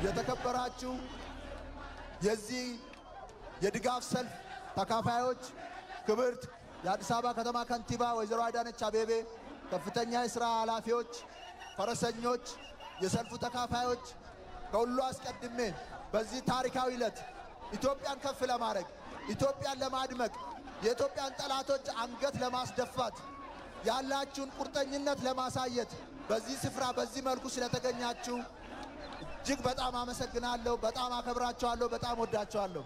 የተከበራችሁ የዚህ የድጋፍ ሰልፍ ተካፋዮች፣ ክብርት የአዲስ አበባ ከተማ ከንቲባ ወይዘሮ አዳነች አቤቤ፣ ከፍተኛ የሥራ ኃላፊዎች፣ ፈረሰኞች፣ የሰልፉ ተካፋዮች፣ ከሁሉ አስቀድሜ በዚህ ታሪካዊ ዕለት ኢትዮጵያን ከፍ ለማድረግ ኢትዮጵያን ለማድመቅ የኢትዮጵያን ጠላቶች አንገት ለማስደፋት ያላችሁን ቁርጠኝነት ለማሳየት በዚህ ስፍራ በዚህ መልኩ ስለተገኛችሁ እጅግ በጣም አመሰግናለሁ። በጣም አከብራችኋለሁ። በጣም ወዳችኋለሁ።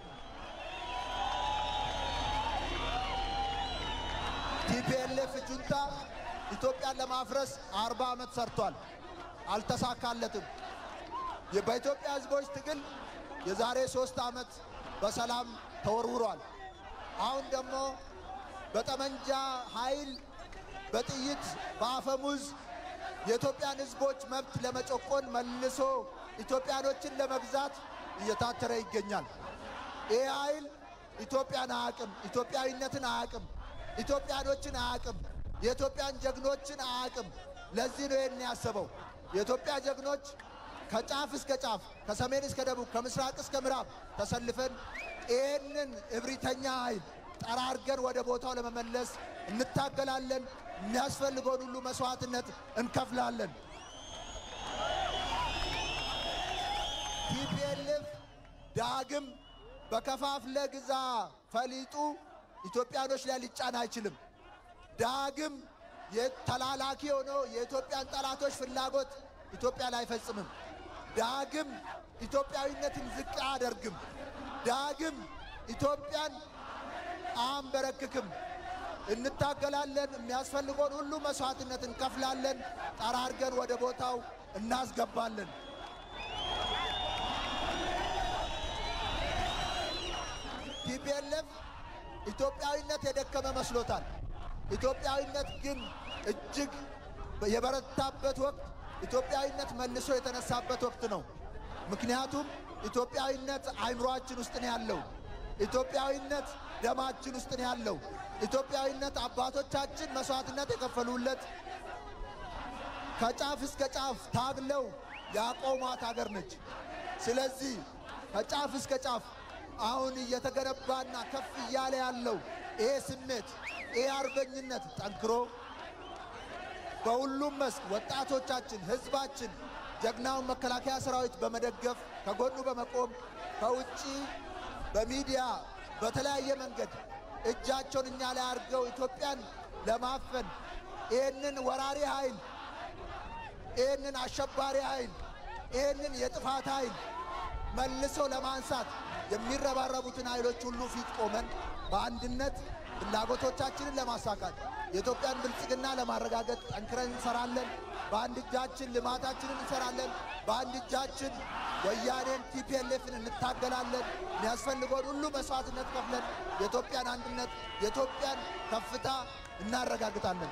ቲፒኤልኤፍ ጁንታ ኢትዮጵያን ለማፍረስ አርባ ዓመት ሰርቷል። አልተሳካለትም። በኢትዮጵያ ሕዝቦች ትግል የዛሬ ሦስት ዓመት በሰላም ተወርውሯል። አሁን ደግሞ በጠመንጃ ኃይል በጥይት በአፈሙዝ የኢትዮጵያን ሕዝቦች መብት ለመጨቆን መልሶ ኢትዮጵያኖችን ለመግዛት እየታተረ ይገኛል። ይህ ኃይል ኢትዮጵያን አያቅም፣ ኢትዮጵያዊነትን አያቅም፣ ኢትዮጵያኖችን አያቅም፣ የኢትዮጵያን ጀግኖችን አያቅም። ለዚህ ነው ይህን ያሰበው። የኢትዮጵያ ጀግኖች ከጫፍ እስከ ጫፍ ከሰሜን እስከ ደቡብ ከምስራቅ እስከ ምዕራብ ተሰልፈን ይህንን እብሪተኛ ኃይል ጠራርገን ወደ ቦታው ለመመለስ እንታገላለን። የሚያስፈልገውን ሁሉ መስዋዕትነት እንከፍላለን። ቲፒኤልኤፍ ዳግም በከፋፍለ ግዛ ፈሊጡ ኢትዮጵያኖች ላይ ሊጫን አይችልም። ዳግም ተላላኪ ሆኖ የኢትዮጵያን ጠላቶች ፍላጎት ኢትዮጵያ ላይ አይፈጽምም። ዳግም ኢትዮጵያዊነትን ዝቅ አያደርግም። ዳግም ኢትዮጵያን አንበረክክም። እንታገላለን። የሚያስፈልገውን ሁሉ መስዋዕትነት እንከፍላለን። ጠራርገን ወደ ቦታው እናስገባለን። ቲፒኤልኤፍ ኢትዮጵያዊነት የደከመ መስሎታል። ኢትዮጵያዊነት ግን እጅግ የበረታበት ወቅት ኢትዮጵያዊነት መልሶ የተነሳበት ወቅት ነው። ምክንያቱም ኢትዮጵያዊነት አይምሯችን ውስጥ ነው ያለው። ኢትዮጵያዊነት ደማችን ውስጥ ነው ያለው። ኢትዮጵያዊነት አባቶቻችን መስዋዕትነት የከፈሉለት ከጫፍ እስከ ጫፍ ታግለው ያቆሟት ሀገር ነች። ስለዚህ ከጫፍ እስከ ጫፍ አሁን እየተገነባና ከፍ እያለ ያለው ይሄ ስሜት ይሄ አርበኝነት ጠንክሮ በሁሉም መስክ ወጣቶቻችን፣ ሕዝባችን ጀግናውን መከላከያ ሰራዊት በመደገፍ ከጎኑ በመቆም ከውጭ በሚዲያ በተለያየ መንገድ እጃቸውን እኛ ላይ አድርገው ኢትዮጵያን ለማፈን ይህንን ወራሪ ኃይል ይህንን አሸባሪ ኃይል ይህንን የጥፋት ኃይል መልሰው ለማንሳት የሚረባረቡትን ኃይሎች ሁሉ ፊት ቆመን በአንድነት ፍላጎቶቻችንን ለማሳካት የኢትዮጵያን ብልጽግና ለማረጋገጥ ጠንክረን እንሰራለን። በአንድ እጃችን ልማታችንን እንሰራለን። በአንድ እጃችን ወያኔን ቲፒኤልኤፍን እንታገላለን። የሚያስፈልገውን ሁሉ መስዋዕትነት ከፍለን የኢትዮጵያን አንድነት የኢትዮጵያን ከፍታ እናረጋግጣለን።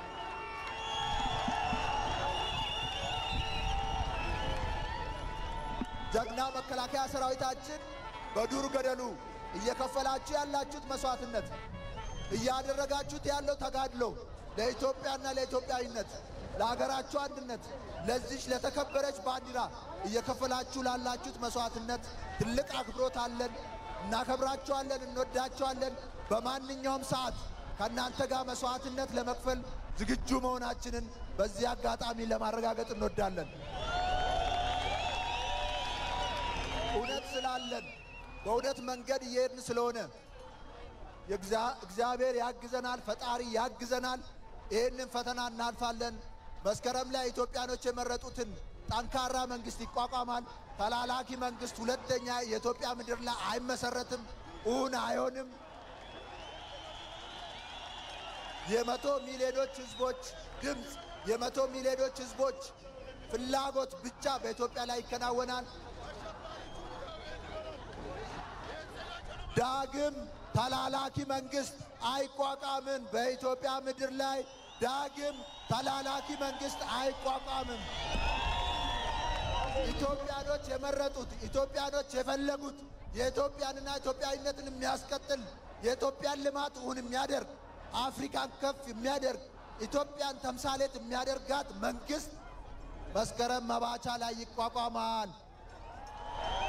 ጀግና መከላከያ ሰራዊታችን በዱር ገደሉ እየከፈላችሁ ያላችሁት መስዋዕትነት እያደረጋችሁት ያለው ተጋድሎ ለኢትዮጵያና ለኢትዮጵያዊነት ለሀገራችሁ አንድነት ለዚች ለተከበረች ባንዲራ እየከፈላችሁ ላላችሁት መስዋዕትነት ትልቅ አክብሮት አለን። እናከብራችኋለን፣ እንወዳችኋለን። በማንኛውም ሰዓት ከእናንተ ጋር መስዋዕትነት ለመክፈል ዝግጁ መሆናችንን በዚህ አጋጣሚ ለማረጋገጥ እንወዳለን። እውነት ስላለን በእውነት መንገድ እየሄድን ስለሆነ እግዚአብሔር ያግዘናል፣ ፈጣሪ ያግዘናል። ይህንን ፈተና እናልፋለን። መስከረም ላይ ኢትዮጵያኖች የመረጡትን ጠንካራ መንግስት ይቋቋማል። ተላላኪ መንግስት ሁለተኛ የኢትዮጵያ ምድር ላይ አይመሰረትም፣ እውን አይሆንም። የመቶ ሚሊዮኖች ህዝቦች ድምፅ፣ የመቶ ሚሊዮኖች ህዝቦች ፍላጎት ብቻ በኢትዮጵያ ላይ ይከናወናል። ዳግም ተላላኪ መንግስት አይቋቋምም። በኢትዮጵያ ምድር ላይ ዳግም ተላላኪ መንግስት አይቋቋምም። ኢትዮጵያኖች የመረጡት ኢትዮጵያኖች የፈለጉት የኢትዮጵያንና ኢትዮጵያዊነትን የሚያስቀጥል የኢትዮጵያን ልማት እውን የሚያደርግ አፍሪካን ከፍ የሚያደርግ ኢትዮጵያን ተምሳሌት የሚያደርጋት መንግስት መስከረም መባቻ ላይ ይቋቋማል።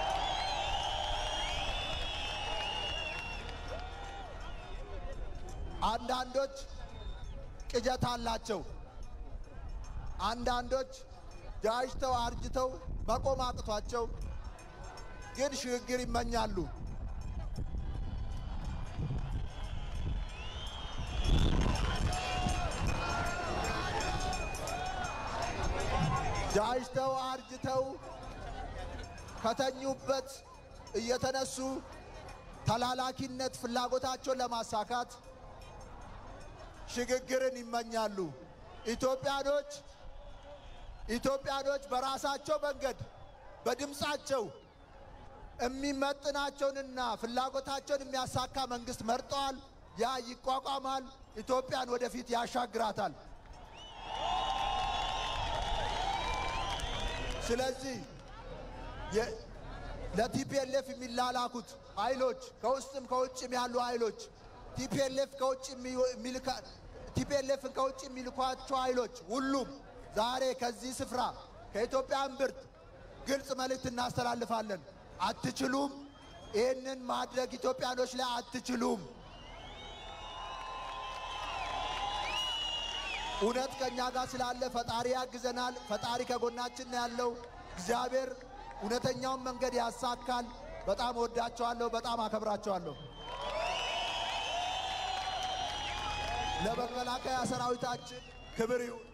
አንዳንዶች ቅጀት አላቸው። አንዳንዶች ጃጅተው አርጅተው መቆም አቅቷቸው ግን ሽግግር ይመኛሉ። ጃጅተው አርጅተው ከተኙበት እየተነሱ ተላላኪነት ፍላጎታቸውን ለማሳካት ሽግግርን ይመኛሉ። ኢትዮጵያኖች ኢትዮጵያኖች በራሳቸው መንገድ በድምፃቸው የሚመጥናቸውንና ፍላጎታቸውን የሚያሳካ መንግስት መርጠዋል። ያ ይቋቋማል፣ ኢትዮጵያን ወደፊት ያሻግራታል። ስለዚህ ለቲፒኤልኤፍ የሚላላኩት ኃይሎች ከውስጥም ከውጭም ያሉ ኃይሎች ቲፒኤልኤፍ ከውጭ ቲፒኤልኤፍን ከውጭ የሚልኳቸው ኃይሎች ሁሉም ዛሬ ከዚህ ስፍራ ከኢትዮጵያ እምብርት ግልጽ መልእክት እናስተላልፋለን። አትችሉም፣ ይህንን ማድረግ ኢትዮጵያኖች ላይ አትችሉም። እውነት ከእኛ ጋር ስላለ ፈጣሪ ያግዘናል። ፈጣሪ ከጎናችን ነው ያለው። እግዚአብሔር እውነተኛውን መንገድ ያሳካል። በጣም ወዳቸዋለሁ። በጣም አከብራቸዋለሁ። ለመከላከያ ሰራዊታችን ክብር ይሁን።